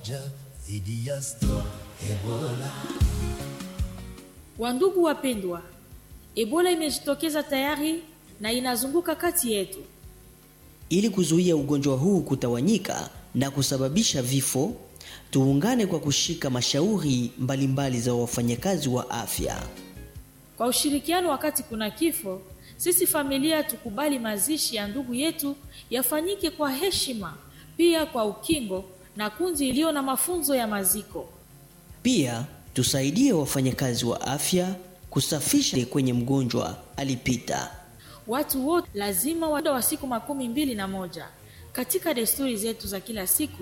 pamoja dhidi ya Stop Ebola. Wandugu wapendwa, Ebola imejitokeza tayari na inazunguka kati yetu. Ili kuzuia ugonjwa huu kutawanyika na kusababisha vifo, tuungane kwa kushika mashauri mbalimbali mbali za wafanyakazi wa afya. Kwa ushirikiano wakati kuna kifo, sisi familia tukubali mazishi ya ndugu yetu yafanyike kwa heshima, pia kwa ukingo na kundi iliyo na mafunzo ya maziko. Pia tusaidie wafanyakazi wa afya kusafisha kwenye mgonjwa alipita. Watu wote lazima muda wa siku makumi mbili na moja katika desturi zetu za kila siku